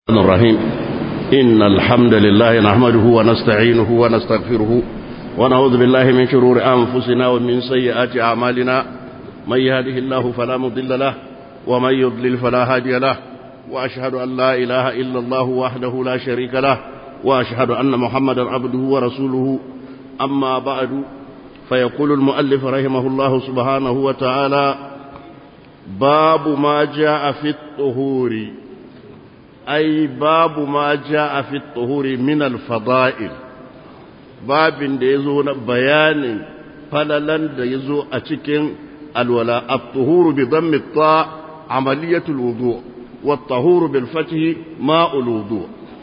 الرحمن الرحيم إن الحمد لله نحمده ونستعينه ونستغفره ونعوذ بالله من شرور أنفسنا ومن سيئات أعمالنا من يهده الله فلا مضل له ومن يضلل فلا هادي له وأشهد أن لا إله إلا الله وحده لا شريك له وأشهد أن محمدا عبده ورسوله أما بعد فيقول المؤلف رحمه الله سبحانه وتعالى باب ما جاء في الطهور أي باب ما جاء في الطهور من الفضائل باب da ya zo na bayanin falalan da ya zo a cikin alwala at-tuhuru bi dhammi ta amaliyatul wudu wa at-tahuru bil fathi ma'ul wudu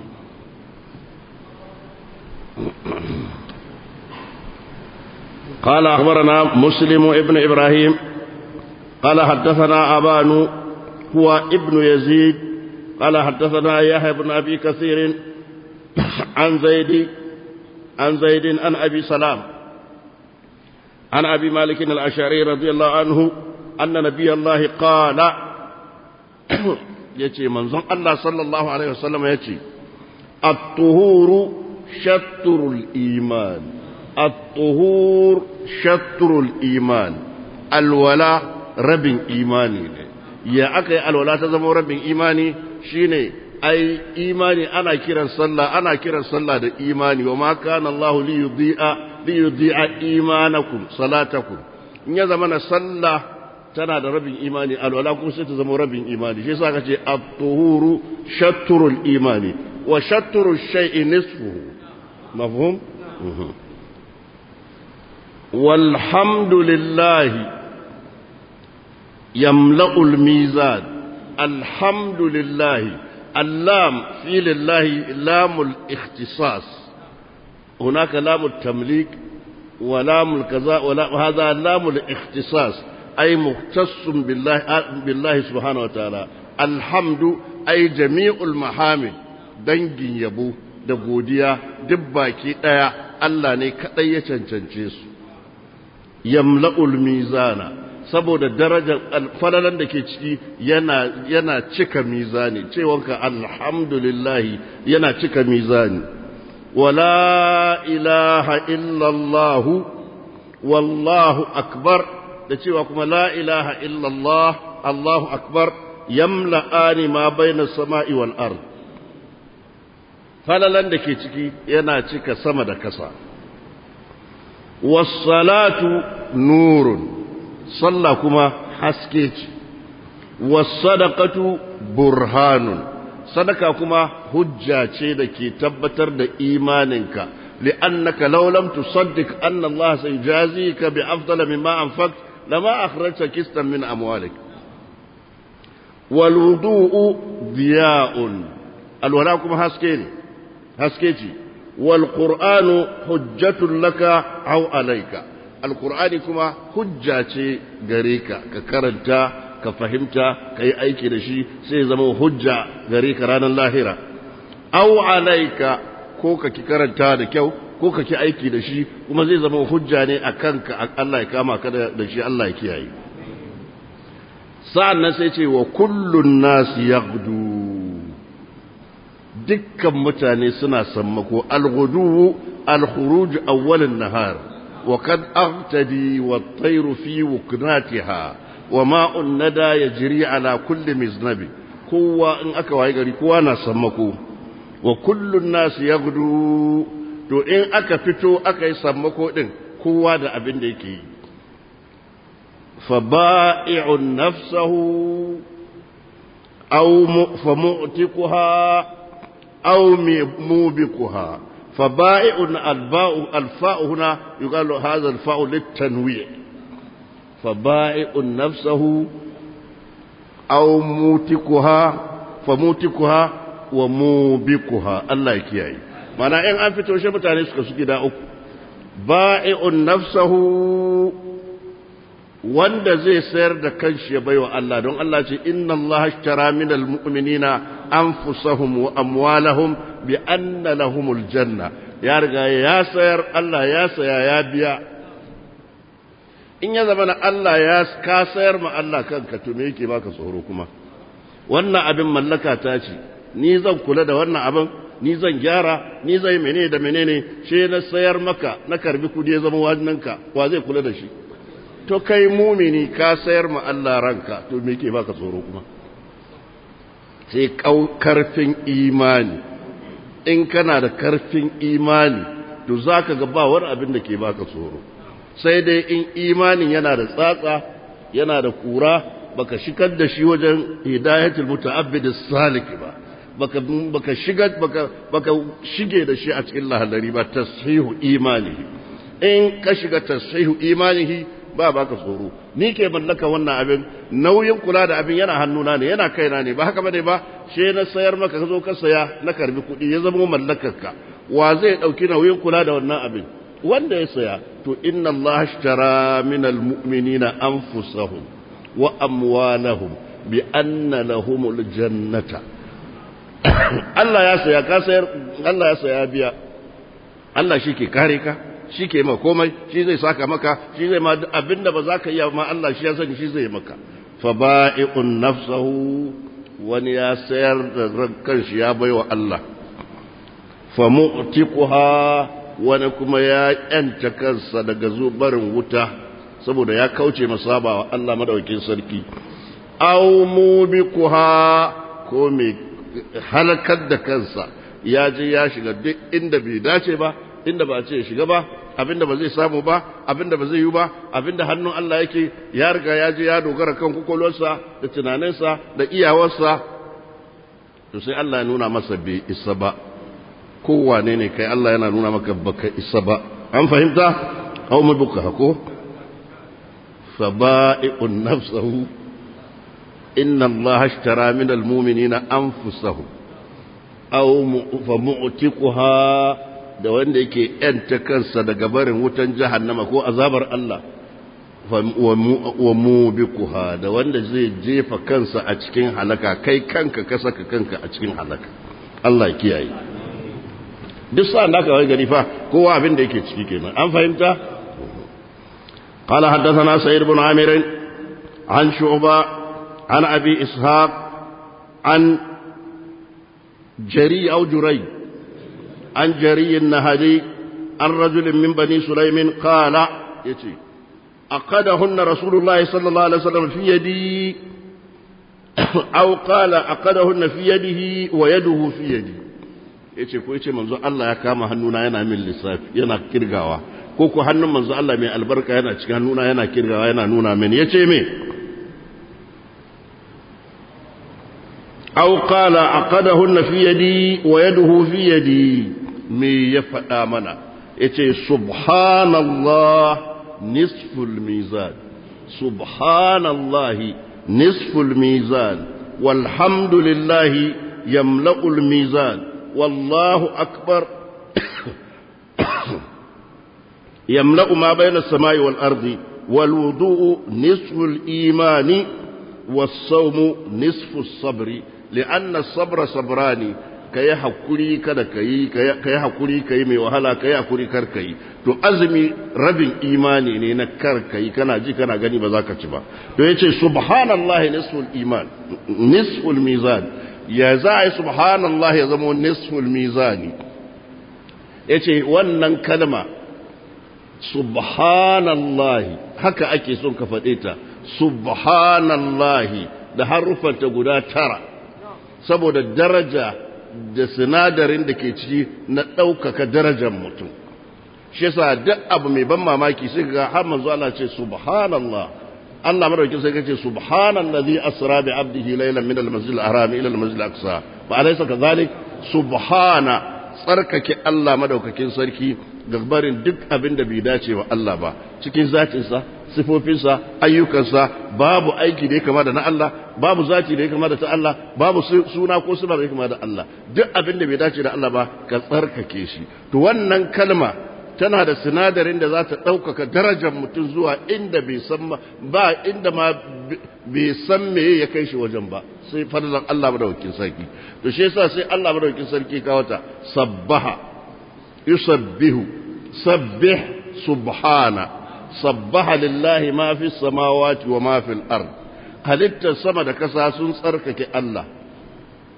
قال أخبرنا مسلم ابن إبراهيم قال حدثنا أبان هو ابن يزيد قال حدثنا يحيى بن أبي كثير عن زيد عن زيد عن أبي سلام عن أبي مالك الأشعري رضي الله عنه أن نبي الله قال يتي منظم الله صلى الله عليه وسلم يتي الطهور شطر الإيمان الطهور شطر الإيمان الولاء رب إيماني ya aka yi alwala ta zama rabin imani shine ai imani ana kiran sallah ana kiran sallah da imani wa ma kana Allah li yudhi'a li yudhi'a imanakum salatakum in ya zama na sallah tana da rabin imani alwala kuma sai ta zama rabin imani shi yasa kace at-tuhuru shatrul imani wa shatru shay'i nisfuhu mafhum walhamdulillahi يملأ الميزان الحمد لله اللام في لله لام الاختصاص هناك لام التمليك ولام الكذا وهذا لام الاختصاص أي مختص بالله بالله سبحانه وتعالى الحمد أي جميع المحامد dangin yabo da godiya duk baki ɗaya Allah ne kaɗai ya cancance su yamla'ul mizana saboda darajar falalan da ke ciki yana yana cika mizani cewanka alhamdulillahi yana cika mizani wala ilaha illallah wallahu akbar da cewa kuma la ilaha illallah allahu akbar yamla'ani ma baina sama'i wal ard falalan da ke ciki yana cika sama da kasa was salatu nurun sallah kuma haske ce wasadaqatu burhanun sadaka kuma hujja ce da ke tabbatar da imaninka li'annaka law lam tusaddiq anna Allah sayjazika bi afdal mimma anfaqt lama akhrajta kistan min amwalik wal wudu'u diya'un alwala kuma haske ne haske ce wal qur'anu hujjatun laka aw alayka alkur'ani kuma hujja ce gare ka ka karanta ka fahimta ka yi aiki da shi sai zama hujja gare ka ranar lahira au alaika ko ka ki karanta da kyau ko ka ki aiki da shi kuma zai zama hujja ne a kanka Allah ya kama ka da shi Allah ya kiyaye sa'an nan sai ce wa kullun nasi yaghdu dukkan mutane suna sammako al-ghudu al-khuruj awwal an-nahar وقد أغتدي والطير في وكناتها وماء الندى يجري على كل مزنب هو إن أكا يغري كوانا سمكو وكل الناس يغدو to in aka fito aka yi sammako din kowa da abin da yake yi fa ba'i'un nafsahu aw fa mu'tikuha aw mubikuha فبائع الباء الفاء هنا يقال هذا الفاء للتنويع فبائع نفسه أو موتكها فموتكها وموبكها الله يكياي معنى إن أنفت وشي متاني سكا سكي دا أكو بائع نفسه wanda zai sayar da kanshi ya baiwa Allah don Allah ce inna Allah ashtara minal mu'minina anfusahum wa amwalahum bi anna lahumul janna ya riga ya sayar Allah ya saya ya biya in ya zama na Allah ya ka sayar ma Allah kanka to me yake baka tsoro kuma wannan abin mallaka ta ce ni zan kula da wannan abin ni zan gyara ni zai menene da menene she na sayar maka na karbi kudi ya zama wajinanka wa zai kula da shi to kai mumini ka sayar ma Allah ranka to me ke baka tsoro kuma sai karfin imani in kana da karfin imani to zaka ga ba wani abin da ke baka tsoro sai dai in imanin yana da tsatsa yana da kura baka shigar da shi wajen hidayatul muta'abbid as-salik ba baka baka shigar baka baka shige da shi a cikin lahallari ba tashihu imanihi in ka shiga tashihu imanihi ba baka tsoro ni ke mallaka wannan abin nauyin kula da abin yana hannuna ne yana kaina ne ba haka bane ba she na sayar maka ka zo ka saya na karbi kuɗi ya zama mallakarka wa zai dauki nauyin kula da wannan abin wanda ya saya to inna Allah ashtara minal mu'minina anfusahum wa amwalahum bi anna lahumul jannata Allah ya saya ka sayar Allah ya saya biya Allah shi ke kare ka shi ke ma komai shi zai saka maka shi zai ma abinda ba za ka iya ma Allah shi ya sani shi zai maka fa ba'i'un nafsahu wani ya sayar da kanshi ya baiwa Allah fa mu'tiquha wani kuma ya yanta kansa daga zubarin wuta saboda ya kauce masabawa Allah madaukakin sarki aw mubiquha ko me halakar da kansa ya je ya shiga duk inda bai dace ba inda ba ce shiga ba abinda ba zai samu ba abinda ba zai yi ba abinda hannun Allah yake ya riga ya je ya dogara kan kokolwarsa da tunaninsa da iyawarsa to sai Allah ya nuna masa bai isa ba kowane ne kai Allah yana nuna maka baka isa ba an fahimta aw mabuka ko faba'i'un nafsahu inna Allah ashtara min almu'minina anfusahum aw fa mu'tiquha da wanda yake ‘yanta kansa daga barin wutan jahannama ko azabar Allah wa mubikuha da wanda zai jefa kansa a cikin halaka kai kanka ka saka kanka a cikin halaka Allah kiyaye duk sa'an da aka wai gari fa kowa abin da yake ciki kenan an fahimta قال حدثنا سيد بن عامر عن شعبة عن أبي إسحاق عن جري أو جري عن جري النهدي عن رجل من بني سليم قال يتي أقدهن رسول الله صلى الله عليه وسلم في يدي أو قال أقدهن في يده ويده في يدي yace ko yace manzo Allah ya kama hannuna yana min lissafi yana kirgawa ko ko hannun manzo Allah mai albarka yana cikin hannuna yana kirgawa yana nuna min yace me aw qala aqadahunna fi yadi wa yaduhu fi yadi me ya faɗa mana yace subhanallah nisful mizan subhanallah nisful mizan walhamdulillahi yamla'ul mizan wallahu akbar يملأ ما بين السماء والأرض والوضوء نصف الإيمان والصوم نصف الصبر لأن الصبر صبران كي حكري كذا كي كي حكري كي مي وهلا كي حكري كر كي to azumi rabin imani ne na kar kai kana ji kana gani ba za ka ci ba to yace subhanallahi nisful iman nisful mizan ya za a yi subhanallahi ya zama nisful mizani yace wannan kalma subhanallahi haka ake son ka faɗe ta subhanallahi da harufanta guda tara saboda daraja da sinadarin da ke ciki na ɗaukaka darajar mutum shi yasa duk abu mai ban mamaki sai ga har manzo Allah ce subhanallah Allah madaukin sai kace subhanallazi asra bi abdihi laylan min al-masjid al-haram ila al-masjid al-aqsa ba alaysa kadhalik subhana tsarkake Allah madaukakin sarki barin duk abin da bai dace wa Allah ba cikin zatinsa sifofinsa ayyukansa babu aiki da ya kama da na Allah babu zati da ya kama da ta Allah babu suna ko suna da ya kama da Allah duk abin da bai dace da Allah ba ka tsarkake shi to wannan kalma tana da sinadarin da za ta ɗaukaka darajar mutum zuwa inda bai san ba inda ma bai san me ya kai shi wajen ba sai fadlan Allah madaukakin sarki to shi yasa sai Allah madaukakin sarki ka wata sabbaha yusabbihu sabbih subhana sabbaha lillahi ma fi samawati wa ma fil ard halittar sama da kasa sun tsarkake Allah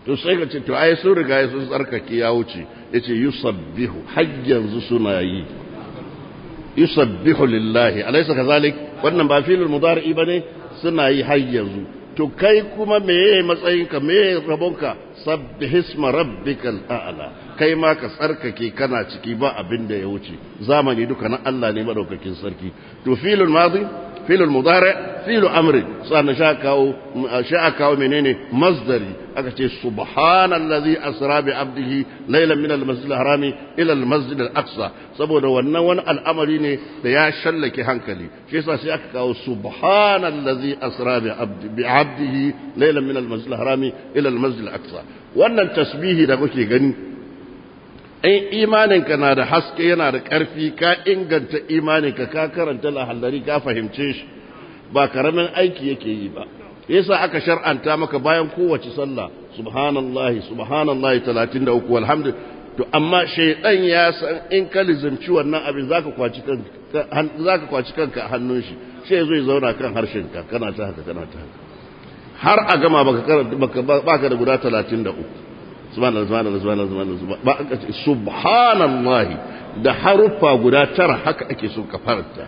to sai ka ce to ai sun riga sun tsarkake ya wuce yace yusabbihu har yanzu suna yi yusabbihu lillahi alaysa kazalik wannan ba filul mudari bane suna yi har yanzu to kai kuma meye matsayinka meye rabonka sabbihisma rabbikal a'la kai ma ka tsarkake kana ciki ba abin da ya wuce zamani duka na Allah ne madaukakin sarki to filul madi filul mudari filu amri sannan sha kawo sha kawo menene masdari aka ce subhanallazi asra bi abdihi laylan min al-masjid al-harami ila al-masjid al-aqsa saboda wannan wani al'amari ne da ya shallake hankali shi yasa sai aka kawo subhanallazi asra bi abdi bi abdihi laylan min al-masjid al-harami ila al-masjid al-aqsa wannan tasbihi da kuke gani in imaninka na da haske yana da ƙarfi ka inganta imaninka ka karanta lahallari ka fahimce shi ba karamin aiki yake yi ba yasa aka shar'anta maka bayan kowace sallah subhanallahi subhanallahi 33 walhamdu to amma shaydan ya san in ka lizimci wannan abin zaka kwaci kanka zaka kwaci kanka a hannun shi sai zo ya zauna kan harshen ka kana ta haka kana ta haka har a gama baka baka da guda 33 subhanallah subhanallah subhanallah ba aka ce subhanallahi da haruffa guda tara haka ake so ka faranta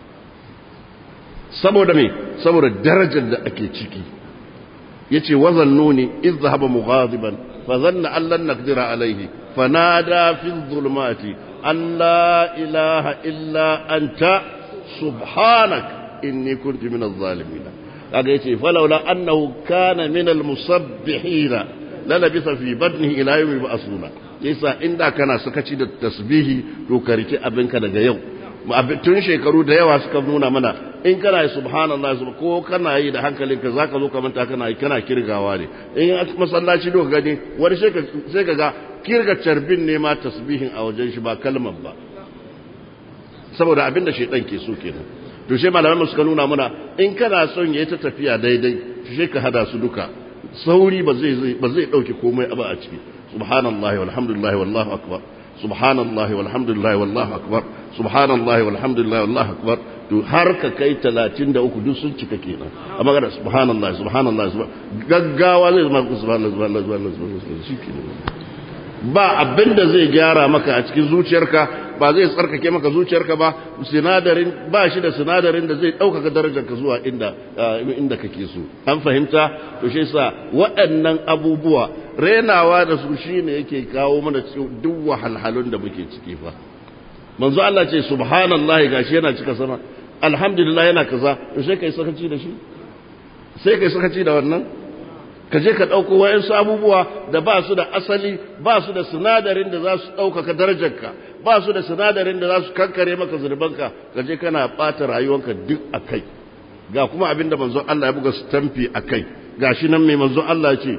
saboda me saboda darajar da ake ciki yace wazan nuni iz zahaba mughadiban fa zanna an lan naqdira alayhi fanada fi dhulumati an la ilaha illa anta subhanak inni kuntu min adh-dhalimin kaga yace falawla annahu kana min al-musabbihina lalabisa fi badnihi ila yawmi ba'suna yasa inda kana sakaci da tasbihi to ka rike abinka daga yau tun shekaru da yawa suka nuna mana in kana yi subhanallah ko kana yi da hankalinka zaka zo ka manta kana yi kana kirgawa ne in masallaci do gani wani sai ka ga kirga carbin ne ma tasbihin a wajen shi ba kalmar ba saboda abin da shedan ke so kenan to sai malamai suka nuna mana in kana son yayi ta tafiya daidai sai ka hada su duka sauri ba zai ba zai dauke komai ba a ciki subhanallahi walhamdulillahi wallahu akbar subhanallahi walhamdulillahi wallahu akbar subhanallahi walhamdulillahi wallahu akbar to har ka kai 33 duk sun cika kenan amma ga subhanallahi subhanallahi gaggawa zai zama subhanallahi subhanallahi subhanallahi shikenan ba abinda zai gyara maka a cikin zuciyarka ba zai tsarkake maka zuciyarka ba sinadarin ba shi da sinadarin da zai ɗaukaka darajarka zuwa inda inda kake so an fahimta to shi yasa waɗannan abubuwa renawa da su shine yake kawo mana duk wahalhalun da muke ciki fa manzo Allah ce subhanallahi gashi yana cika sama alhamdulillah yana kaza to sai kai sakaci da shi sai kai sakaci da wannan ka je ka ɗauko wa'yansu abubuwa da ba su da asali ba su da sinadarin da za su ɗaukaka darajarka ba su da sinadarin da za su kankare maka zurbanka ka je kana ɓata rayuwanka duk a kai ga kuma abin da manzon Allah ya buga stamfi a kai ga shi nan mai manzon Allah ce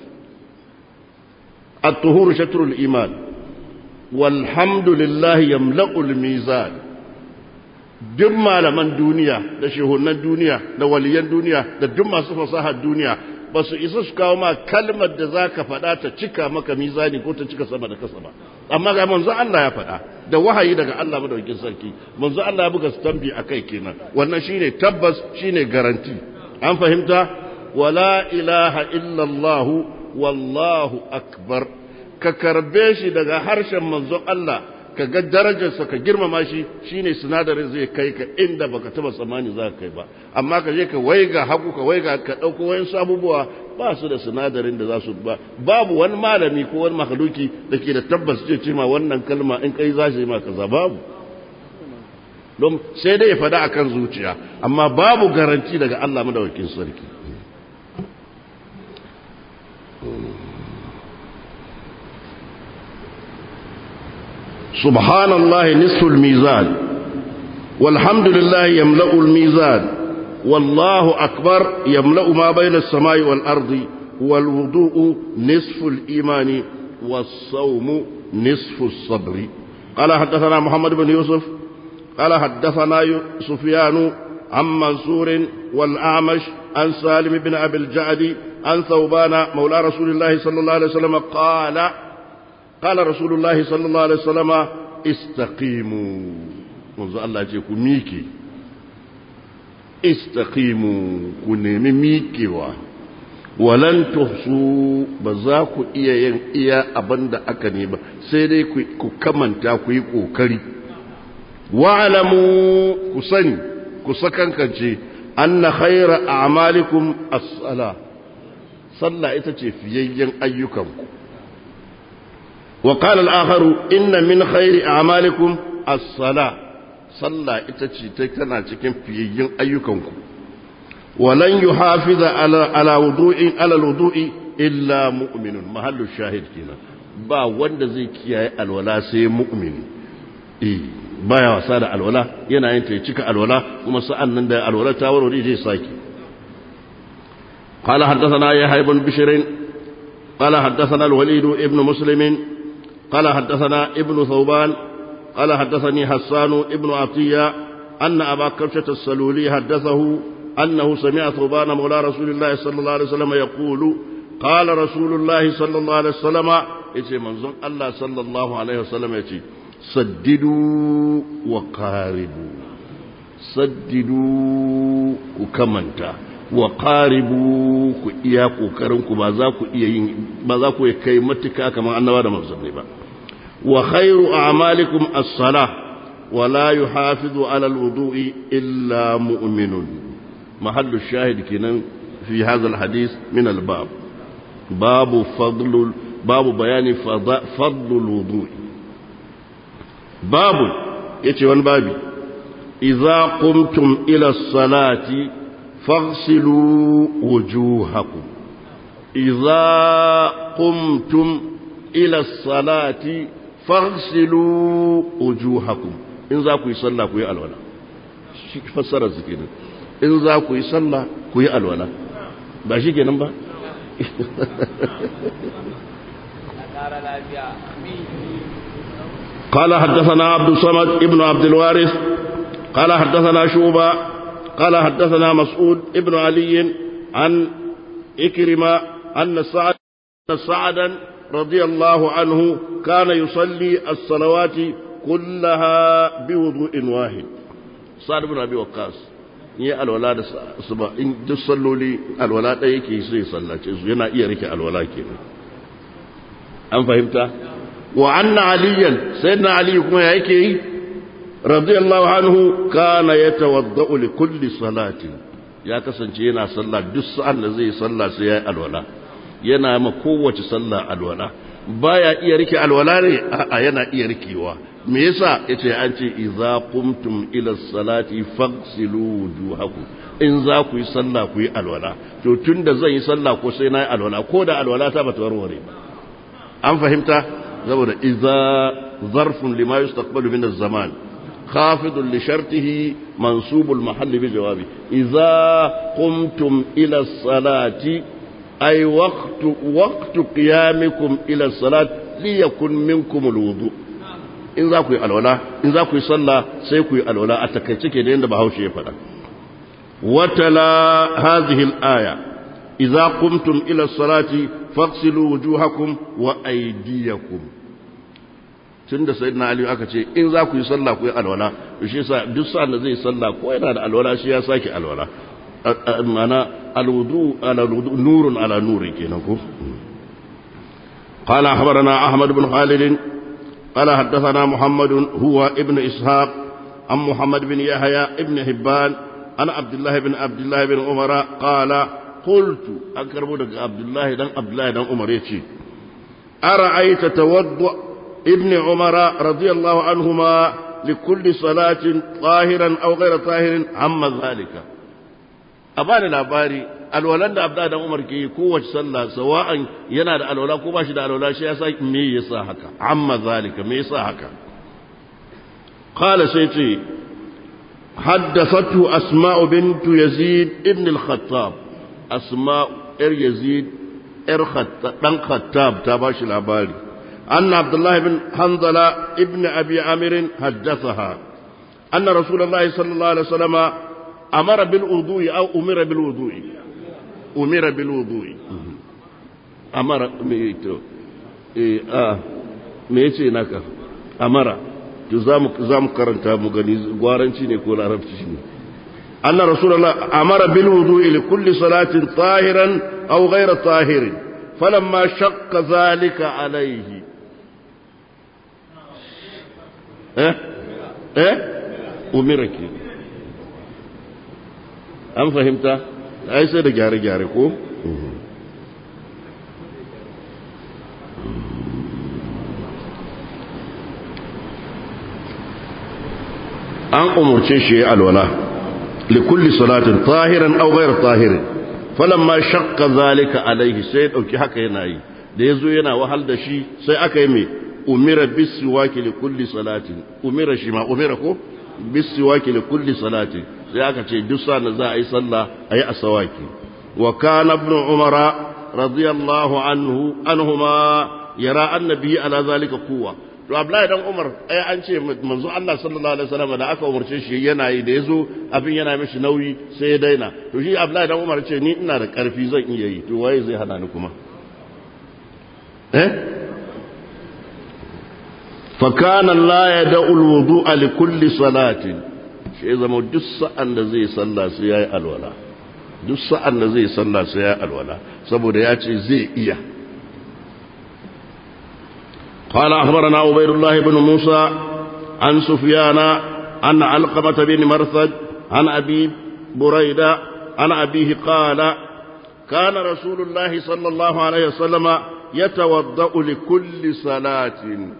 at-tuhuru shatrul iman walhamdulillah yamla'ul mizan duk malaman duniya da shehunan duniya da waliyan duniya da duk masu fasahar duniya ba su isa su kawo ma kalmar da za ka faɗa ta cika maka mizani ko ta cika sama da kasa ba amma ga manzo Allah ya faɗa da wahayi daga Allah madaukakin sarki manzo Allah ya buga stampi akai kenan wannan shine tabbas shine garanti an fahimta wala ilaha illallah wallahu akbar ka karbe shi daga harshen manzo Allah ka ga darajarsa ka girmama shi shine sinadarin zai kai ka inda baka taba tsammani za ka kai ba amma ka je ka waiga hagu ka waiga ka dauko wayan abubuwa ba su da sinadarin da za su ba babu wani malami ko wani makhluki da ke da tabbas ce ce ma wannan kalma in kai za shi ma kaza babu don sai dai ya fada akan zuciya amma babu garanti daga Allah madawakin sarki سبحان الله نصف الميزان والحمد لله يملأ الميزان والله أكبر يملأ ما بين السماء والأرض والوضوء نصف الإيمان والصوم نصف الصبر قال حدثنا محمد بن يوسف قال حدثنا سفيان عن منصور والأعمش عن سالم بن أبي الجعد عن ثوبان مولى رسول الله صلى الله عليه وسلم قال قال رسول الله صلى الله عليه وسلم استقيموا منذ الله يقول ميكي استقيموا كنمي ميكي walan tuhsu ba za ku iya yin iya abin da aka nema sai dai ku kamanta ku yi ƙoƙari wa'alamu ku sani ku sakankance anna khaira a'malikum as-sala sallah ita ce fiyayyen ayyukanku wa qala al-akharu inna min khairi a'malikum as-sala sallah ita ce tana cikin fiyayyen ayyukanku ولن يحافظ على على وضوء على الوضوء الا مؤمن محل الشاهد كده ba wanda zai kiyaye alwala sai mu'mini eh baya wasa da alwala yana yin ta cika alwala kuma sa'an nan da alwala ta warware zai saki قال حدثنا يحيى بن بشير قال حدثنا الوليد ابن مسلم قال حدثنا ابن ثوبان قال حدثني حسان ابن عطية أن أبا كبشة السلولي حدثه أنه سمع ثوبان مولى رسول الله صلى الله عليه وسلم يقول قال رسول الله صلى الله عليه وسلم يتي منظم الله صلى الله عليه وسلم يتي سددوا وقاربوا سددوا وكمنتا وقاربوا ku iya kokarinku ba za ku iya yin ba za ku kai matuka kamar annaba da manzanni ba wa khairu a'malikum as-salah wa la yuhafizu ala al-wudu'i illa mu'minun محل الشاهد كنا في هذا الحديث من الباب باب فضل باب بيان فضل الوضوء باب يتي وان بابي إذا قمتم إلى الصلاة فاغسلوا وجوهكم إذا قمتم إلى الصلاة فاغسلوا وجوهكم إن ذاكوا يصلى كوي الولا فسر الزكينة in za ku yi sallah ku yi alwala ba shi kenan ba قال حدثنا عبد الصمد ابن عبد الوارث قال حدثنا شوبة قال حدثنا مسعود ابن علي عن إكرمة أن سعد سعدا رضي الله عنه كان يصلي الصلوات كلها بوضوء واحد سعد بن أبي وقاص yi alwala da su ba in duk salloli alwala ɗaya yake sai sallace su yana iya rike alwala kenan an fahimta wa anna aliyan sayyidina ali kuma ya yake yi radiyallahu anhu kana yatawaddau li kulli salatin ya kasance yana sallah duk sa'an da zai sallah sai ya yi alwala yana ma kowace sallah alwala baya iya rike alwala ne a yana iya rikewa me yasa yace an ce idza qumtum ila salati faghsilu wujuhakum in za ku yi sallah ku yi alwala to tunda zan yi sallah ko sai na yi alwala ko da alwala ta bata warware an fahimta saboda idza zarfun lima yustaqbalu min az-zaman خافض لشرطه منصوب المحل بجوابه إذا قمتم إلى الصلاة أي وقت وقت قيامكم إلى الصلاة ليكن منكم الوضوء in za ku yi alwala in za ku yi sallah sai ku yi alwala a takaice ke da yadda bahaushe ya faɗa watala hadhihi al-aya idza qumtum ila salati faghsilu wujuhakum wa aydiyakum tunda sayyidina ali aka ce in za ku yi sallah ku yi alwala to shi yasa duk sa'an da zai sallah ko yana da alwala shi ya sake alwala mana alwudu ala nurun ala nuri kenan ko قال أخبرنا أحمد بن خالد قال حدثنا محمد هو ابن إسحاق عن محمد بن يحيى ابن هبان عن عبد الله بن عبد الله بن عمر قال قلت أكرم عبد الله بن عبد الله بن عمر يتي أرأيت توضأ ابن عمر رضي الله عنهما لكل صلاة طاهرا أو غير طاهر عما ذلك أبان الأباري alwalan da abda da umar ke yi kowace sallah sawa'an yana da alwala ko ba shi da alwala shi ya sa me yasa haka amma zalika me yasa haka qala sai ce haddathathu asma'u bint yazid ibn al-khattab asma'u ir yazid ir khattab dan khattab ta ba shi labari anna abdullah ibn hanzala ibn abi amir haddathaha anna rasulullahi sallallahu alaihi wasallam amara bil wudu'i aw umira bil wudu'i umira bil wudu'i amara me to eh ah me yace naka amara to zamu zamu karanta mu gani gwaranci ne ko larabci ne anna rasulullah amara bil wudu'i li kulli salatin tahiran أو غير طاهر فلما شق ذلك عليه eh eh umira ke an fahimta ai sai da gyare-gyare ko an umurce shi ya alwala likulli salatin tahiran aw ghayr tahirin falamma shaqqa zalika alaihi sai dauki haka yana yi da yazo yana wahal da shi sai aka yi mai umira bisiwaki li kulli salatin umira shi ma umira ko bisiwaki li kulli salatin sai aka ce duk sa za a yi sallah a yi asawaki wa kana ibn umara radiyallahu anhu anhuma yara annabi ala zalika quwwa to abdullahi dan umar ai an ce manzo Allah sallallahu alaihi wasallam da aka umarce shi yana yi da yazo abin yana mishi nauyi sai ya daina to shi abdullahi dan umar ce ni ina da karfi zan iya yi to waye zai hana ni kuma eh فكان لا يدع الوضوء لكل صلاة shi zama duk sa'an da zai salla sai yayi alwala duk sa'an da zai salla sai yayi alwala saboda ya ce zai iya قال أخبرنا عبيد الله بن موسى عن سفيان عن علقمة بن مرثد عن أبي بريدة عن أبيه قال كان رسول الله صلى الله عليه وسلم يتوضأ لكل صلاة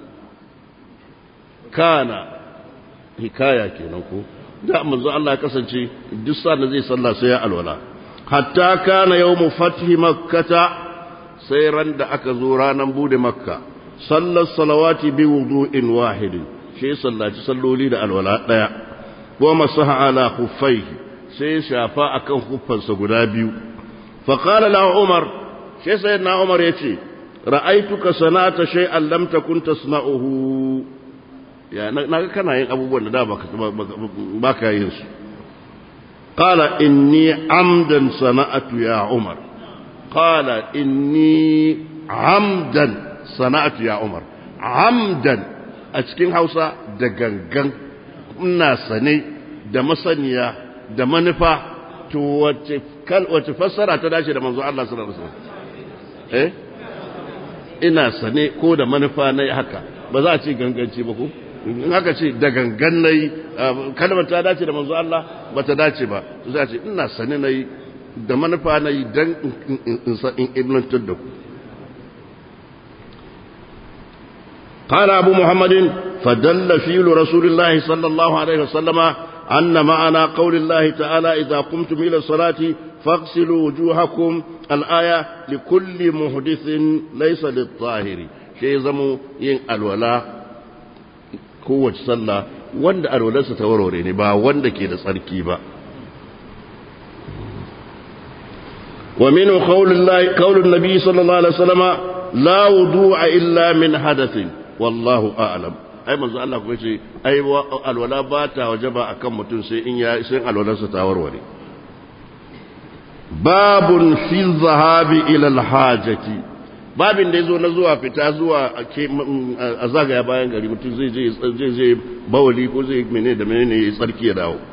kana hikaya kenan ko da manzo Allah ya kasance duk sanda zai sallah sai ya alwala hatta kana yawmu fathi makkata sai ran da aka zo ranan bude makka sallar salawati bi wudu'in wahid shi sallaci salloli da alwala daya wa masaha ala khuffaihi sai shafa akan khuffansa guda biyu fa qala la umar shi sayyidina umar yace ra'aituka sanata shay'an lam takun tasna'uhu ya na ga kana yin abubuwan da da ba ka yin su qala inni amdan sana'atu ya umar qala inni amdan sana'atu ya umar amdan a cikin hausa da gangan ina sane da masaniya da manufa to wace kal wace fassara ta dace da manzo Allah sallallahu alaihi wasallam eh ina sane ko da manufa nayi haka ba za a ce ganganci ba ko in haka ce da gangan na yi kalmar ta dace da manzo Allah ba ta dace ba su za ce ina sani na yi da manufa na yi don in ibnantar da ku قال أبو محمد فدل فيل رسول الله صلى الله عليه وسلم أن معنى قول الله تعالى إذا قمتم إلى الصلاة فاغسلوا وجوهكم الآية لكل محدث ليس للطاهر شيء زمو ين الولاء kowace sallah wanda alwalarsa ta warware ne ba wanda ke da tsarki ba wa minhu qaulullahi qaulun nabi sallallahu alaihi wasallam la wudu'a illa min hadathin wallahu a'lam ai manzo Allah kuma ce ai alwala ba ta wajaba akan mutum sai in ya sai alwalarsa ta warware babun fi zahabi ila alhajati babin da ya zo na zuwa fita zuwa a zagaya bayan gari mutum zai je zai bawali ko zai mene da mene ya tsarki ya dawo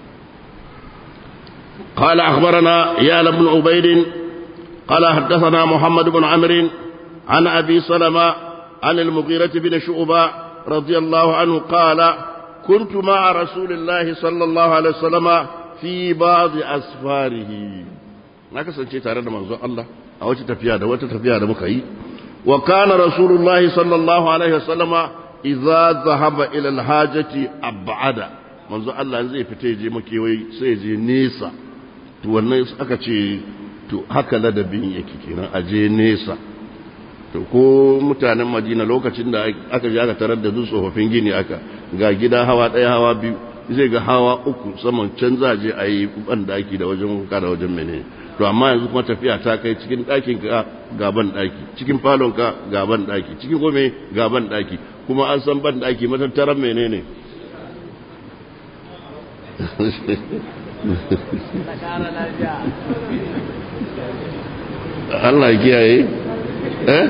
قال أخبرنا يا بن عبيد قال حدثنا محمد بن عمرو عن أبي سلمة عن المغيرة بن شعبة رضي الله عنه قال كنت مع رسول الله صلى الله عليه وسلم في بعض أسفاره ما كسنتي تare da manzon Allah a wata tafiya da wata tafiya da muka yi wa kana rasulullahi sallallahu alaihi wasallama idza zahaba ila alhajati ab'ada manzo Allah zai fita je makewayi sai je nesa to wannan aka ce to haka ladabin yake kenan a je nesa to ko mutanen Madina lokacin da aka je aka tarar da tsofaffin gini aka ga gida hawa ɗaya hawa biyu zai ga hawa uku saman can za je a yi ban daki da wajen kuka da wajen menene to amma yanzu kuma tafiya ta kai cikin ɗakin ka gaban ɗaki cikin falon ka gaban ɗaki cikin gome gaban ɗaki kuma an san ban ɗaki matattaran menene Allah kiyaye eh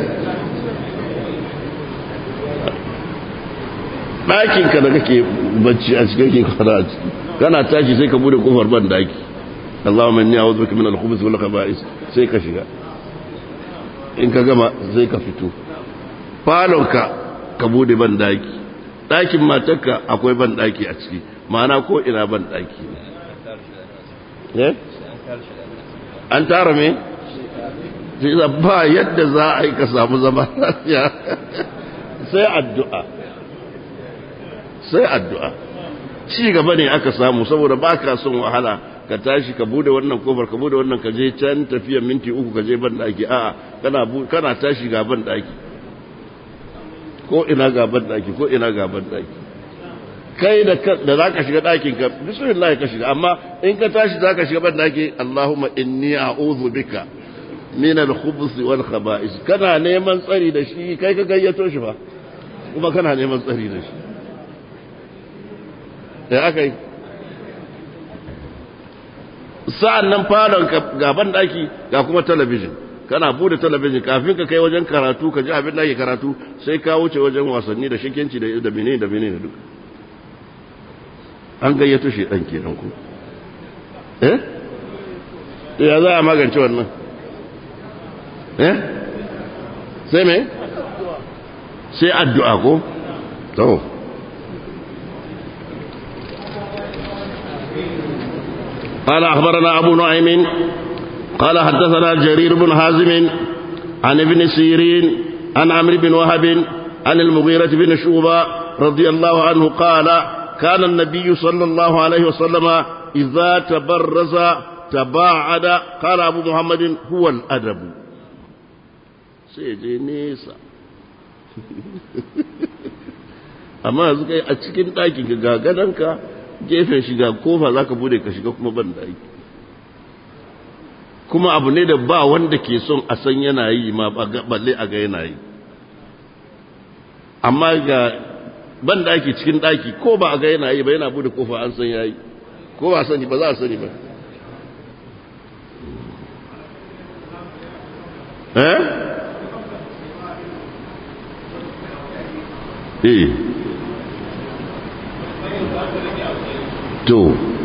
ɗakinka da kake bacci a cikin ke kwana a ciki kana tashi sai ka bude kofar ban daki اللهم اني اعوذ بك من الخبث والخبائث sai ka shiga in ka gama sai ka fito falonka ka bude ban daki ɗakin matarka akwai ban daki a ciki ma'ana ko ina ban daki ne an tara me ba yadda za a yi ka samu zama lafiya sai addu'a sai addu'a ci gaba ne aka samu saboda ba ka son wahala ka tashi ka bude wannan kofar ka bude wannan ka je can tafiya minti uku ka je ban daki a'a kana kana tashi ga ban daki ko ina ga ban daki ko ina ga ban daki kai da da zaka shiga dakin ka bismillah ka shiga amma in ka tashi zaka shiga ban daki Allahumma inni a'udhu bika min al-khubuth wal khaba'is kana neman tsari da shi kai ka gayyato shi fa kuma kana neman tsari da shi da aka yi sa'an nan falon gaban daki ga kuma talabijin kana bude talabijin kafin ka kai wajen karatu ka ji abin da ake karatu sai ka wuce wajen wasanni da shikenci da mene da mene da duka an gayyato shi ɗan kenan ku eh ya za a magance wannan eh sai me sai addu'a ko to قال أخبرنا أبو نعيم قال حدثنا جرير بن حازم عن ابن سيرين عن عمرو بن وهب عن المغيرة بن شوبة رضي الله عنه قال كان النبي صلى الله عليه وسلم إذا تبرز تباعد قال أبو محمد هو الأدب سيجي نيسا amma yanzu kai a cikin ɗakin ka ga gadonka gefen shiga kofa za ka bude ka shiga kuma ban ɗaki kuma abu ne da ba wanda ke son a san yana yi ma balle a ga yana yi amma ga ban ɗaki cikin ɗaki ko ba a ga yana yi ba yana bude kofa an san yayi ko ba sani ba za a sani ba eh eh to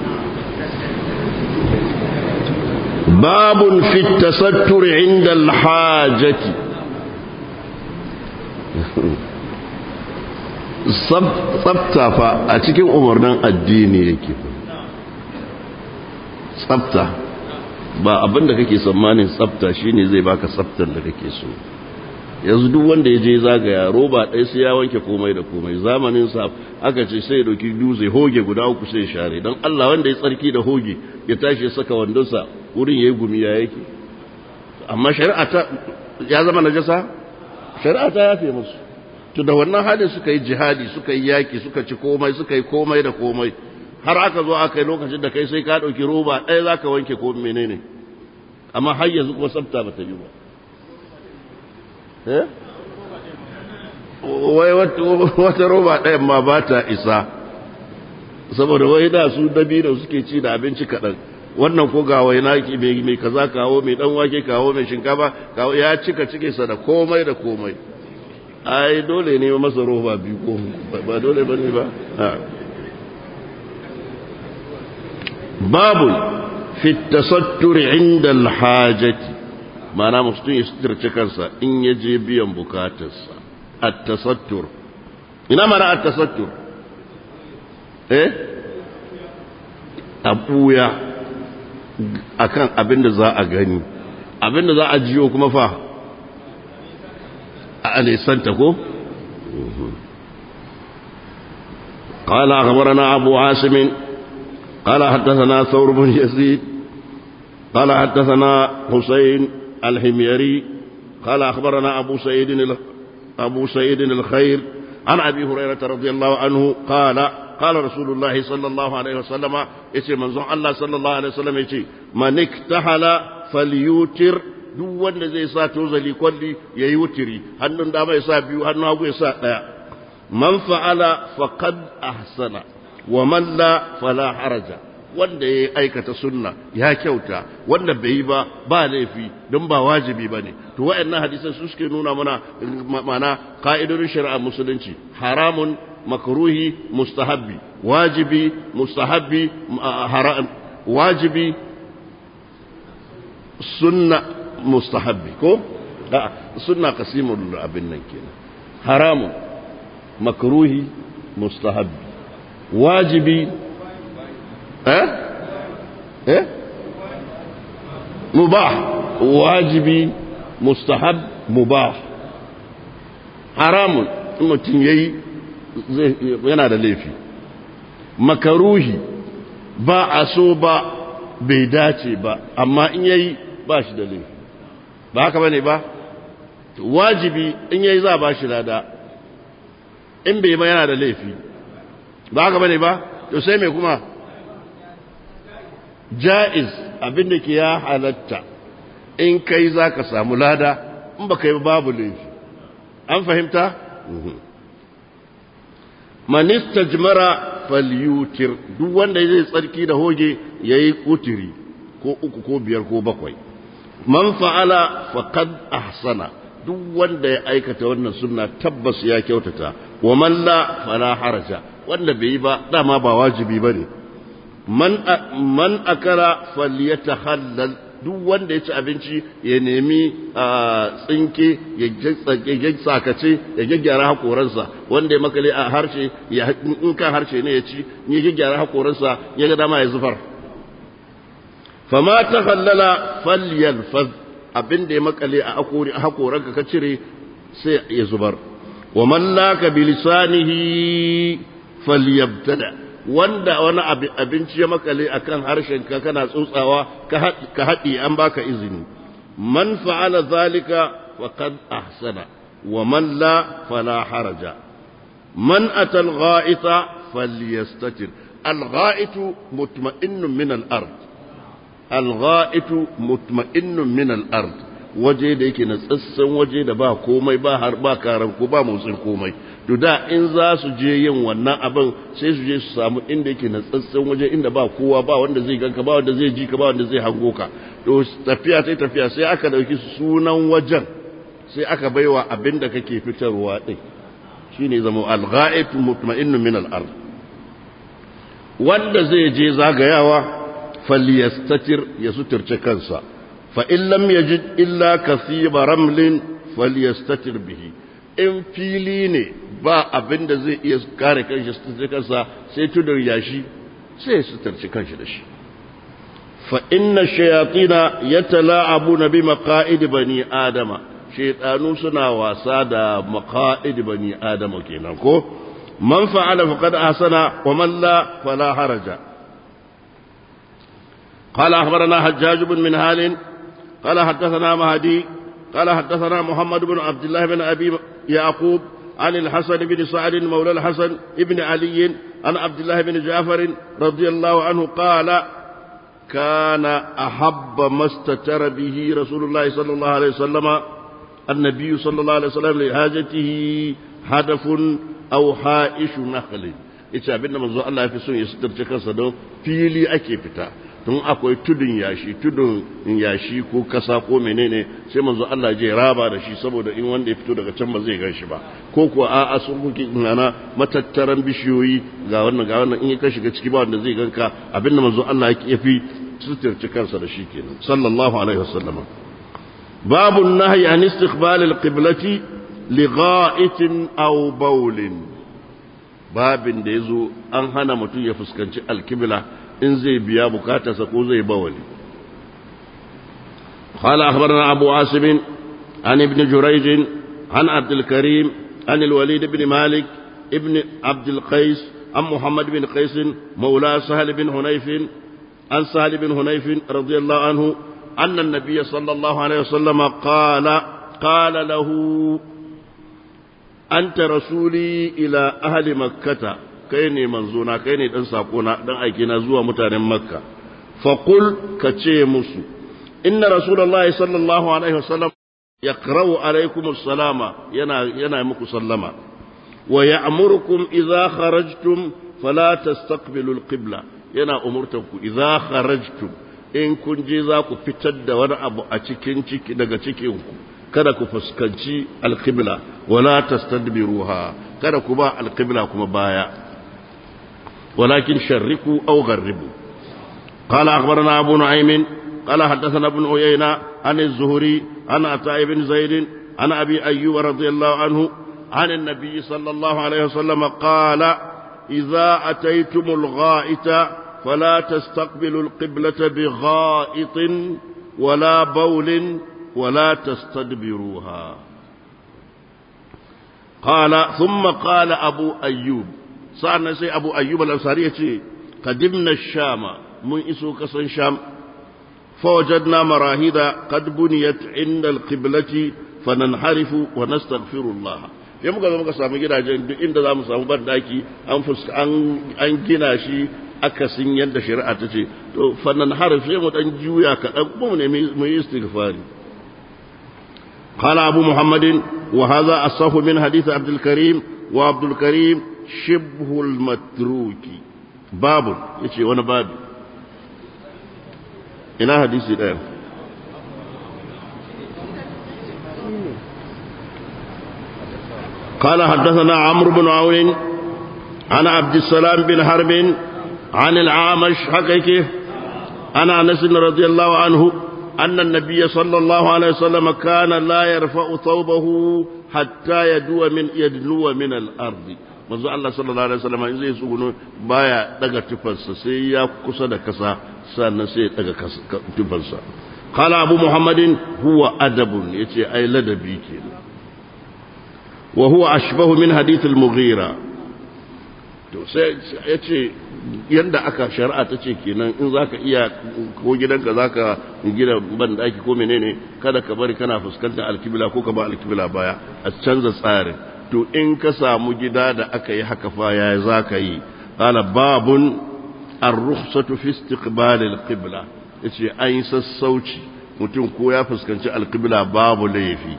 babun fi tasattur inda alhajati tsafta fa a cikin umarnin addini yake tsafta ba abin da kake tsammanin tsafta shine zai baka tsaftar da kake so yanzu duk wanda ya je zagaya roba ɗaya sai ya wanke komai da komai zamanin sa aka ce sai ya ɗauki dutse hoge guda uku sai ya share don Allah wanda ya tsarki da hoge ya tashi ya saka wandonsa wurin ya yi gumi ya yake amma shari'a ta ya zama najasa shari'a ta yafe musu to da wannan halin suka yi jihadi suka yi yaki suka ci komai suka yi komai da komai har aka zo aka yi lokacin da kai sai ka ɗauki roba ɗaya za ka wanke ko menene amma har yanzu kuma tsafta ba ta yi ba wai wata roba ɗayan ma ba ta isa saboda wai da su dabi da suke ci da abinci kaɗan wannan ko ga wai naki mai kaza kawo mai ɗan wake kawo mai shinkafa kawo ya cika cike sa da komai da komai ai dole ne masa roba biyu ko ba dole ba ne ba babu fi tasattur inda alhajati mana mutum ya suturce kansa in ya je biyan bukatarsa at-tasattur ina mana at-tasattur eh abuya akan abin da za a gani abin da za a jiyo kuma fa a nisanta ko قال أخبرنا أبو عاصم قال حدثنا ثور بن يزيد قال حدثنا حسين الحميري قال أخبرنا أبو سعيد أبو سعيد الخير عن أبي هريرة رضي الله عنه قال قال رسول الله صلى الله عليه وسلم يتي منزون الله صلى الله عليه وسلم يتي من اكتحل فليوتر duk wanda zai sa tozali kwalli ya yi wutiri hannun dama ya sa biyu hannun hagu ya sa ɗaya man fa'ala faqad ahsana wa man la fala haraja wanda ya aikata sunna ya kyauta wanda bai yi ba ba laifi don ba wajibi ba ne to wa'annan hadisan su suke nuna mana mana ka'idodin shari'a musulunci haramun makruhi mustahabbi wajibi mustahabbi wajibi sunna mustahabbi ko sunna qasimul abin nan kenan haramun makruhi mustahabbi wajibi eh eh mubah wajibi mustahab mubah haramun mutum yayi yana da laifi makaruhi ba a so ba bai dace ba amma in yayi ba shi da laifi ba haka bane ba wajibi in yayi za ba shi lada in bai ba yana da laifi ba haka bane ba to sai mai kuma ja'iz abin da ke ya halatta in kai za ka samu lada in ba kai babu laifi an fahimta? manista jimara falyutir duk wanda zai tsarki da hoge ya yi kutiri ko uku ko biyar ko bakwai man fa'ala faqad ahsana duk wanda ya aikata wannan sunna tabbas ya kyautata wa man la fala haraja wanda bai yi ba dama ba wajibi bane man man akala falyatahallal duk wanda ya ci abinci ya nemi tsinke ya tsakace ya gyaggyara hakoransa wanda ya makale a harshe in kan harshe ne ya ci ya gyaggyara hakoransa ya ga dama ya zufar fama ta hallala falyalfaz abin da ya makale a hakoranka ka cire sai ya zubar wa mallaka bilisanihi falyabtada wanda wani abinci ya makale a kan harshenka kana tsotsawa ka haɗi an baka izini man fa'ala zalika faqad ahsana wa man la fala haraja man ata al-gha'ita falyastatir al-gha'itu mutma'innun min al-ard al-gha'itu mutma'innun min al-ard waje da yake na tsassan waje da ba komai ba har ba karan ko ba motsin komai to da in za su je yin wannan abin sai su je su samu inda yake na tsatsen waje inda ba kowa ba wanda zai ganka ba wanda zai ji ka ba wanda zai hango ka to tafiya sai tafiya sai aka dauki sunan wajen sai aka baiwa abin da kake fitarwa din shine zama al-ghaib mutma'innun min al-ard wanda zai je zagayawa falyastatir ya suturce kansa fa in lam yajid illa kasiba ramlin falyastatir bihi in fili ne ba abin da zai iya kare kanshi su kansa sai tudar yashi sai su tarci kanshi da shi fa inna shayatina yatala'abuna bi maqa'id bani adama shaytanu suna wasa da maqa'id bani adama kenan ko man fa'ala faqad ahsana wa man la fala haraja قال أخبرنا حجاج بن منهال قال حدثنا مهدي قال حدثنا محمد بن عبد الله بن أبي يعقوب عن الحسن بن سعد مولى الحسن بن علي عن عبد الله بن جعفر رضي الله عنه قال كان أحب ما استتر به رسول الله صلى الله عليه وسلم النبي صلى الله عليه وسلم لحاجته هدف أو حائش نخل ita abinda manzo Allah ya fi son ya suturce kansa don fili ake fita tun akwai tudun yashi tudun yashi ko kasa ko menene sai manzo Allah je raba da shi saboda in wanda ya fito daga can ba zai gan shi ba ko kuwa a a sun kuke nana matattaran bishiyoyi ga wannan ga wannan in ka shiga ciki ba wanda zai ganka abinda manzo Allah ya fi suturci kansa da shi kenan sallallahu alaihi wasallam babu nahyi an istiqbal al-qiblati li gha'itin aw bawlin babin da yazo an hana mutum ya fuskanci al-qibla in zai biya bukatarsa ko zai bawali قال أخبرنا أبو عاصم عن ابن جريج عن عبد الكريم عن الوليد بن مالك ابن عبد القيس عن محمد بن قيس مولى سهل بن هنيف عن سهل بن هنيف رضي الله عنه أن النبي صلى الله عليه وسلم قال قال له أنت رسولي إلى أهل مكة kai ne manzona kai ne dan sakona dan aiki na zuwa mutanen makka faqul ka ce musu inna rasulullahi sallallahu alaihi wasallam yaqra'u alaikum salama yana yana muku sallama wa ya'murukum idza kharajtum fala tastaqbilu alqibla yana umurtanku idza kharajtum in kun je za ku fitar da wani abu a cikin ciki daga cikin ku kada ku fuskanci alqibla wala tastadbiruha kada ku ba alqibla kuma baya ولكن شركوا أو غربوا قال أخبرنا أبو نعيم قال حدثنا ابن عيينة عن الزهري عن عطاء بن زيد عن أبي أيوب رضي الله عنه عن النبي صلى الله عليه وسلم قال إذا أتيتم الغائط فلا تستقبلوا القبلة بغائط ولا بول ولا تستدبروها قال ثم قال أبو أيوب سألنا سي أبو أيوب الأنصاري قدمنا الشام من إسو كسن شام فوجدنا مراهيد قد بنيت عند القبلة فننحرف ونستغفر الله ya muka zo muka samu gidajen duk inda za mu samu bandaki an an gina shi akasin yadda shari'a ta ce to fannan harfi sai mu dan juya kaɗan kuma mu nemi mu yi istighfari قال أبو محمد وهذا الصف من حديث عبد الكريم وعبد الكريم شبه المتروك باب يشي وانا باب إلى حديث الآن قال حدثنا عمرو بن عون عن عبد السلام بن حرب عن العامش حقيقه عن انس رضي الله عنه ان النبي صلى الله عليه وسلم كان لا يرفع ثوبه حتى يدو من يدنو من الارض manzo Allah sallallahu alaihi wasallam in zai tsuguno baya daga tufarsa sai ya kusa da kasa sannan sai ya daga tufarsa qala abu muhammadin huwa adabun yace ai ladabi kenan وهو أشبه من حديث المغيرة ya ce yadda aka shari'a ta ce kenan in za ka iya ko gidanka za ka gina banɗaki ko menene kada ka bari kana fuskantar alkibila ko ka ba alkibila baya a canza tsarin to in ka samu gida da aka yi haka fa ya za ka yi qala babun ar-rukhsatu fi istiqbal al-qibla yace an yi sassauci mutum ko ya fuskanci alkibila babu laifi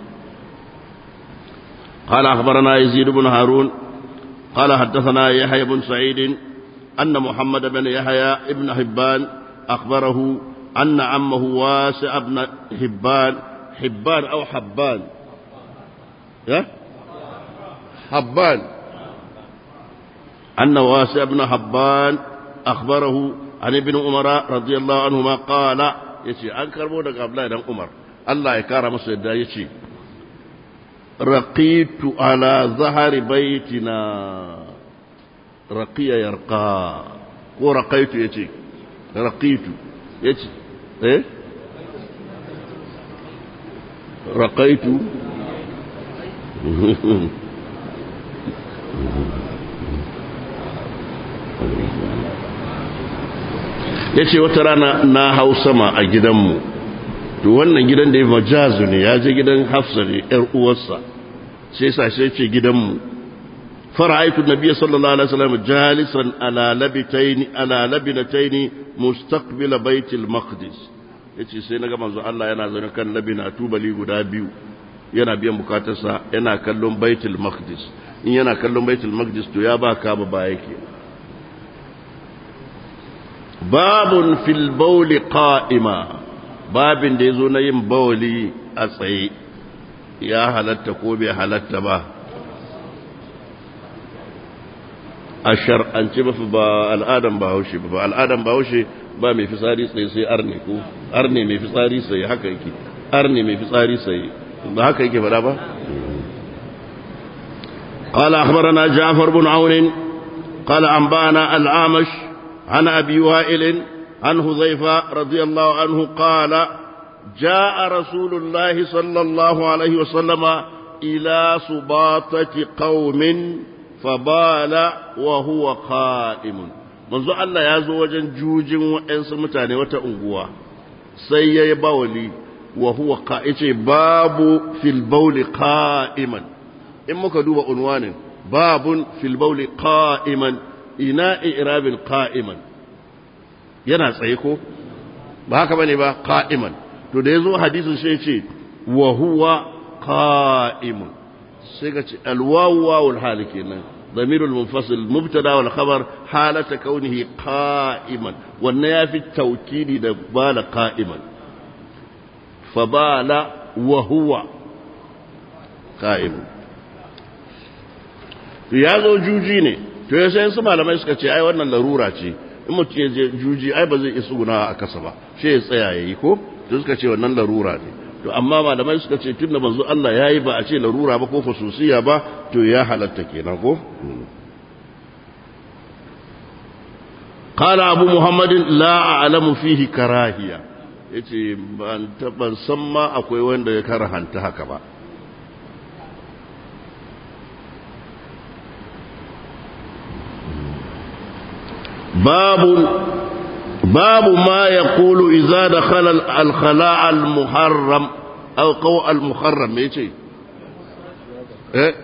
قال أخبرنا يزيد بن هارون قال حدثنا يحيى بن سعيد أن محمد بن يحيى ابن حبان أخبره أن عمه واسع بن حبان حبان أو حبان يا حبان أن واسع بن حبان أخبره عن ابن عمر رضي الله عنهما قال يشي أنكر بودك أبلا عمر الله يكرم سيدا يشي رقيت على ظهر بيتنا رقي يرقى ورقيت يتي رقيت يتي ايه رقيت yace wata rana na hau sama a gidanmu to wannan gidan da ya majazu ne ya je gidan hafsa ne yar uwarsa sai sa sai ce gidanmu fara'aitu nabiyyi sallallahu alaihi wasallam jalisan ala labitayn ala labinatayn mustaqbil baitil maqdis yace sai naga manzo Allah yana zaune kan labina tubali guda biyu yana biyan bukatarsa yana kallon baitul maqdis in yana kallon baitul maqdis to ya ba ka ba ba yake babun fil bawli qa'ima babin da yazo na yin bawli a tsaye ya halatta ko bai halatta ba a shar'ance ba ba al'adan ba haushe ba al'adan ba haushe ba mai fitsari tsaye sai arne ko arne mai fitsari tsaye haka yake arne mai fitsari tsaye ba haka yake fada ba قال أخبرنا جعفر بن عون قال أنبأنا الأعمش عن أبي وائل عن حذيفة رضي الله عنه قال جاء رسول الله صلى الله عليه وسلم إلى سباطة قوم فبال وهو قائم منذ الله يازو وجن جوج وإنس متاني وتأنقوا سيئ بولي وهو قائم باب في البول قائما in muka duba unwanin babun fil bauli qa'iman ina i'rabin qa'iman yana tsaye ko ba haka bane ba qa'iman to da yazo hadisin sai ce wa huwa qa'imun sai ga ce alwawu wawul hal kenan ضمير المنفصل المبتدا والخبر حالة كونه قائما والنيا في التوكيد بال قائما فبال وهو قائم to ya zo juji ne to ya sai su malamai suka ce ai wannan larura ce in mutum ya je juji ai ba zai iya tsuguna a kasa ba shi ya tsaya ya yi ko to suka ce wannan larura ne to amma malamai suka ce tunda manzo Allah ya yi ba a ce larura ba ko fasusiya ba to ya halatta kenan ko قال أبو محمد لا أعلم فيه كراهية yace ban san ma akwai wanda ya karahanta haka ba باب باب ما يقول إذا دخل الخلاء المحرم أو قوء المحرم يجي إيه؟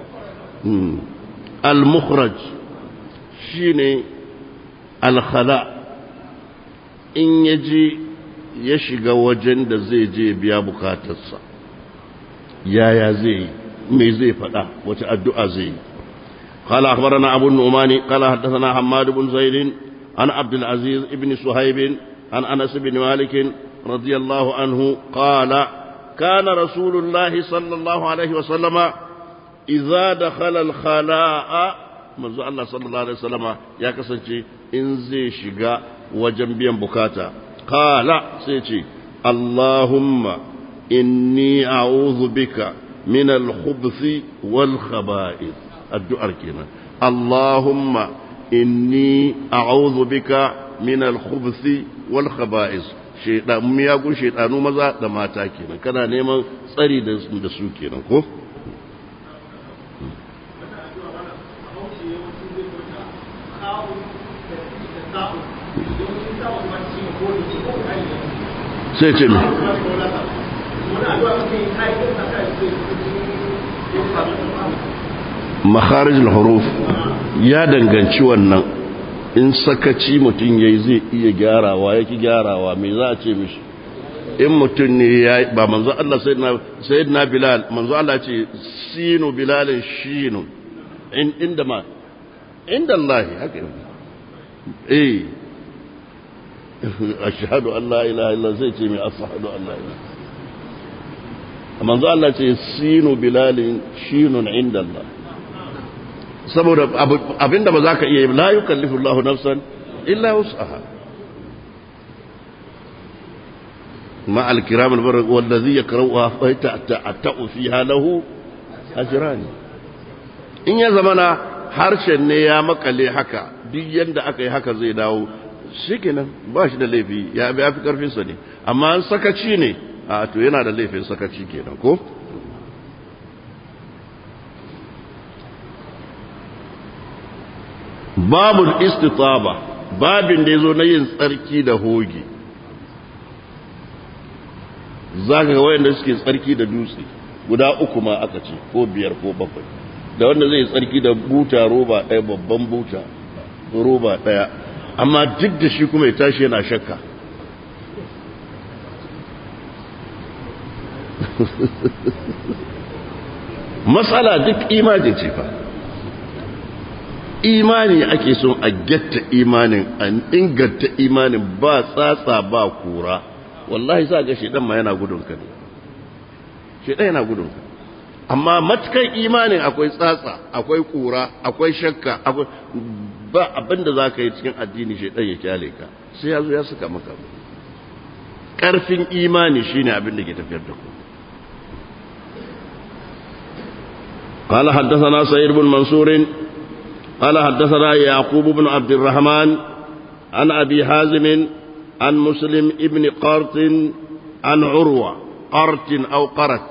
المخرج شيني الخلاء in ya je ya shiga wajen da zai je biya bukatarsa yaya zai yi me zai faɗa wace addu'a zai yi قال أخبرنا أبو النعمان قال حدثنا حماد بن زيد عن عبد العزيز بن صهيب عن أنس بن مالك رضي الله عنه قال كان رسول الله صلى الله عليه وسلم إذا دخل الخلاء منذ الله صلى الله عليه وسلم يا كسنتي إن زي شقا وجنبيا بكاتا قال سيتي اللهم إني أعوذ بك من الخبث والخبائث addu'ar kenan Allahumma inni a'udhu bika min al-khubuthi wal khaba'is shaytan miyagun shaytanu maza da mata kenan kana neman tsari da da su kenan ko sai ce mai makharijul huruf ya danganci wannan in sakaci mutum yayi zai iya gyarawa yake gyarawa me za a ce mishi in mutum ne ya ba manzo Allah sayyidina sayyidina bilal manzo Allah ce sinu bilalin shinu in inda ma inda Allah haka eh ashhadu an la ilaha illa zai ce mai ashhadu an la ilaha manzo Allah ce sinu bilalin shinun inda Allah saboda abinda ba za ka iya yi la yi kallifu Allah nafsan illa wus'aha ma alkiram albarak wallazi yakraha fa ta'ta'u fiha lahu ajrani in ya zamana harshen ne ya makale haka duk yanda aka yi haka zai dawo shikenan ba shi da laifi ya fi karfin sa ne amma sakaci ne a to yana da laifin sakaci kenan ko babul istitaba babin da ya zo na yin tsarki da hoge za ka ga wayanda suke tsarki da dutse guda uku ma aka ce ko biyar ko bakwai da wanda zai tsarki da buta roba ɗaya babban buta roba ɗaya amma duk da shi kuma ya tashi yana shakka matsala duk imajin ce fa imani ake son a getta imanin an inganta imanin ba tsatsa ba kura wallahi sa ga shedan ma yana gudun ka ne shedan yana gudun ka amma matukan imanin akwai tsatsa akwai kura akwai shakka akwai ba abinda za ka yi cikin addini shedan ya kyale ka sai ya zo ya saka maka karfin imani shine abin da ke tafiyar da ku قال حدثنا سعيد بن منصور قال حدثنا يعقوب بن عبد الرحمن عن أبي حازم عن مسلم ابن قرط عن عروة قرط أو قرت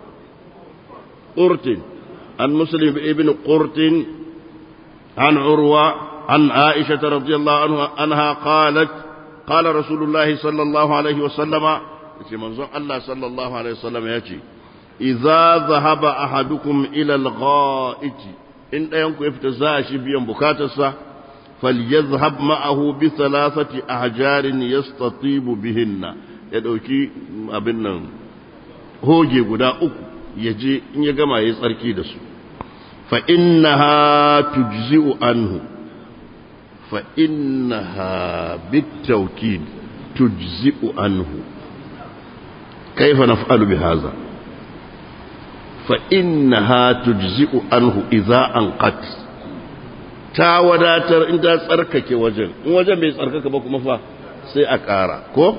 قرط عن مسلم ابن قرط عن عروة عن عائشة رضي الله عنها أنها قالت قال رسول الله صلى الله عليه وسلم منظر الله صلى الله عليه وسلم يأتي إذا ذهب أحدكم إلى الغائط in ɗayanku ya fita za a shi biyan bukatarsa falyazhab ma'ahu bi thalathati ahjarin yastatibu bihinna ya ɗauki abin nan hoge guda uku ya je in ya gama ya tsarki da su fa innaha tujzi'u anhu fa innaha bitawkid tujzi'u anhu kaifa naf'alu bi hadha فإنها تجزئ عنه إذا أنقت ta wadatar in ta tsarkake wajen in wajen bai tsarkaka ba kuma fa sai a ƙara ko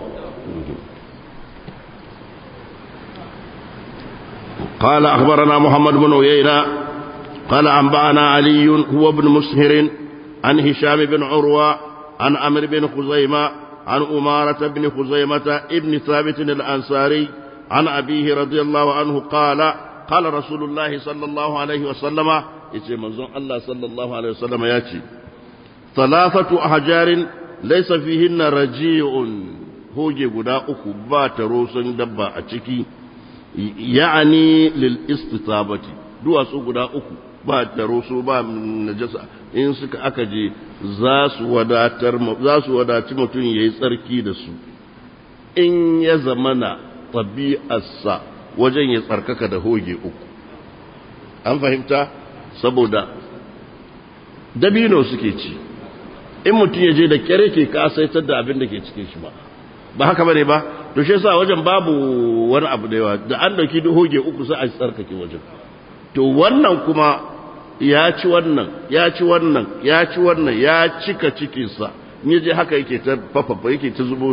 قال أخبرنا محمد بن عيينة قال أنبأنا علي هو ابن مسهر عن هشام بن عروة عن عمرو بن خزيمة عن أمارة بن خزيمة ابن ثابت الأنصاري عن أبيه رضي الله عنه قال قال رسول الله صلى الله عليه وسلم يتي منظوم الله صلى الله عليه وسلم ياتي ثلاثة أحجار ليس فيهن رجيع هوجي غدا أكو بات روسن دبا أتشكي يعني للاستطابة دوا سو غدا أكو ba taro su ba najasa in suka aka je za su wadatar za su wadaci mutum ya yi tsarki da su in ya zamana ɗabi'arsa wajen ya tsarkaka da hoge uku an fahimta saboda dabino suke ci in mutum ya je da kyare ke kasaitar da abin da ke cikin shi ba ba haka bane ba to shi yasa wajen babu wani abu da yawa da an dauki hoge uku sai a tsarkake wajen to wannan kuma ya ci wannan ya ci wannan ya ci wannan ya cika cikinsa ni je haka yake ta fafafa yake ta zubo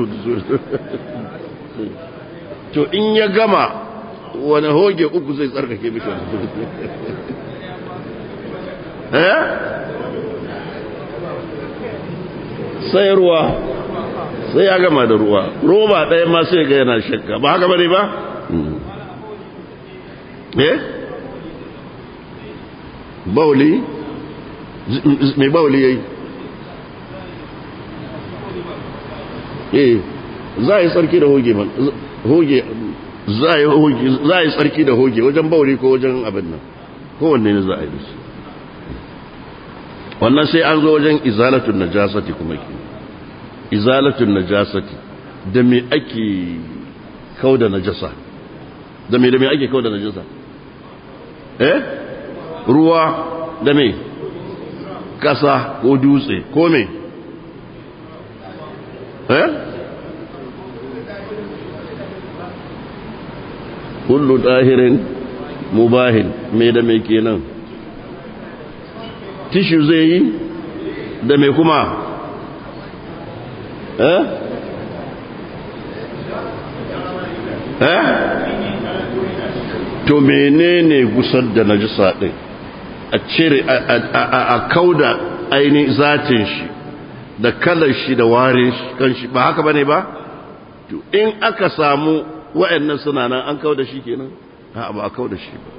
to in ya gama wani hoge uku zai tsarkake mishi eh sai ruwa sai ya gama da ruwa roba ɗaya ma sai ga yana shakka ba haka bane ba eh bauli mai bauli yayi eh za a yi tsarki da hoge man hoge za a yi hoge za a yi tsarki da hoge wajen bauli ko wajen abin nan kowanne ne za a yi da shi wannan sai an zo wajen izalatun najasati kuma ke izalatun najasati da me ake kauda najasa da me da me ake kauda najasa eh ruwa da me kasa ko dutse ko me eh kullu dahirin mubahin me da me kenan tishu zai yi da me kuma eh eh to menene gusar da najisa din a cire a kauda ainihin zatin shi da kalar shi da warin shi kan shi ba haka bane ba to in aka samu wa'annan suna nan an kauda shi kenan a ba a kauda shi ba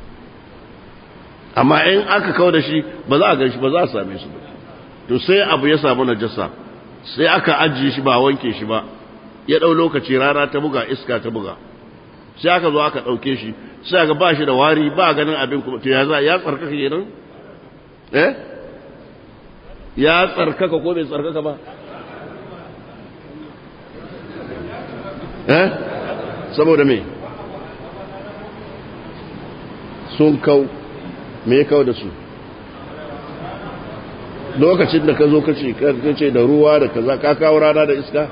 amma in aka kauda shi ba za a gan shi ba za a same su ba to sai abu ya samu najasa sai aka ajiye shi ba wanke shi ba ya ɗau lokaci rana ta buga iska ta buga sai aka zo aka ɗauke shi sai aka ba shi da wari ba ganin abin kuma to ya za ya tsarkaka kenan eh ya tsarkaka ko bai tsarkaka ba eh saboda me sun kau me kau da su lokacin da ka zo ka ce da ruwa da kaza ka kawo rana da iska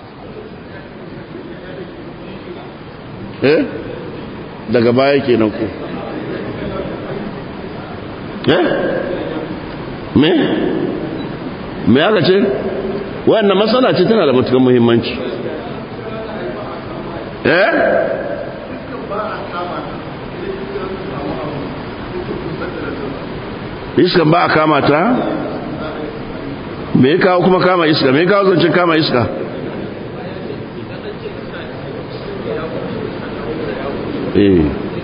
eh daga baya kenan ku eh me me aka ce wannan matsala ce tana da matukan muhimmanci eh iskan ba a kama ta me kawo kuma kama iska me kawo zancen kama iska eh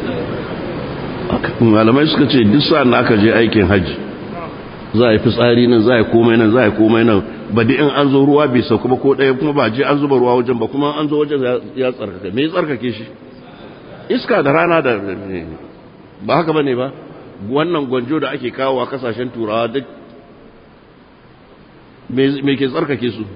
malamai suka ce duk sa'an da aka je aikin hajji za a yi fitsari nan za a yi komai nan za a yi komai nan ba da in an zo ruwa bai sauka ba ko ɗaya kuma ba je an zuba ruwa wajen ba kuma an zo wajen ya tsarkake me ya tsarkake shi iska da rana da ba haka ba ne ba wannan gwanjo da ake kawo a kasashen turawa duk me ke tsarkake su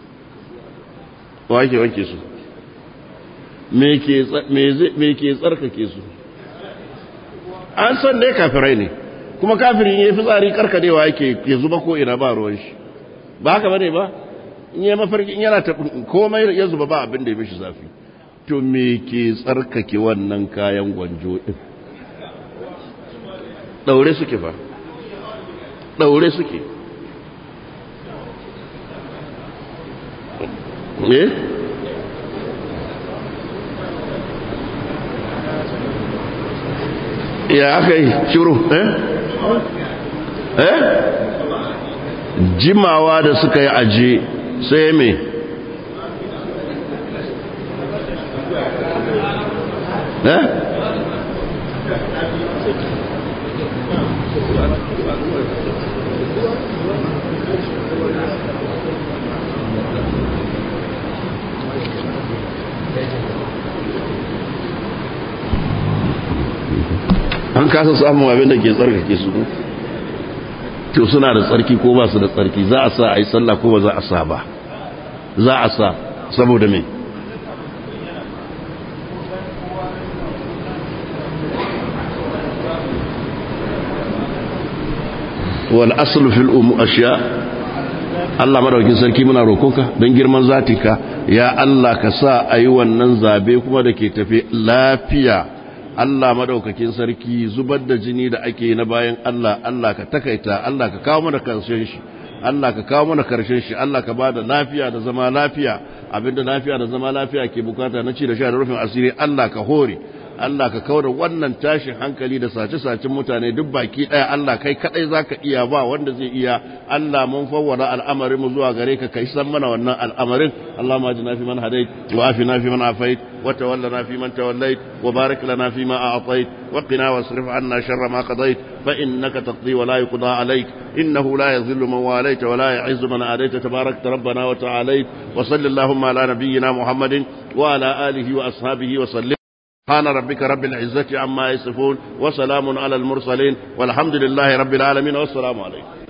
wa ake wanke su me ke tsarkake su an san dai kafirai ne kuma kafirin ya fi tsari karkadewa yake ya zuba ko ina ba ruwan shi ba haka bane ba in yi mafarki in yana taɓin komai ya zuba ba abin da ya mishi zafi to me ke tsarkake wannan kayan gwanjo ɗin ɗaure suke fa daure suke eh ya aka yi shiru eh eh jimawa da suka yi aje sai me eh an kasa samun abin da ke tsarkake su to suna da tsarki ko ba su da tsarki za a sa a yi sallah ko ba za a sa ba za a sa saboda me wal aslu fil umu ashiya Allah madaukin sarki muna roƙonka don girman zatinka ya Allah ka sa a yi wannan zabe kuma da ke tafi lafiya Allah madaukakin sarki zubar da jini da ake na bayan Allah Allah ka takaita Allah ka kawo mana karshen shi Allah ka kawo mana karshen shi Allah ka bada lafiya da zama lafiya abinda lafiya da zama lafiya ke bukata na ci da sha da rufin asiri Allah ka hore Allah ka kawo da wannan tashin hankali da sace-sacen mutane duk baki daya Allah kai kadai zaka iya ba wanda zai iya Allah mun fawwara al'amarin mu zuwa gare ka kai san mana wannan al'amarin Allah ma jina fi man hadait wa afina fi man afait wa tawallana fi man tawallait wa barik lana fi ma a'tait wa qina wasrif anna sharra ma qadait fa innaka taqdi wa la yuqda alayk innahu la yadhillu man walayta wa la yu'izzu man adayta tabarakta rabbana wa ta'alayt wa sallallahu ala nabiyyina muhammadin wa ala alihi wa ashabihi wa sallim سبحان ربك رب العزة عما يصفون وسلام على المرسلين والحمد لله رب العالمين والسلام عليكم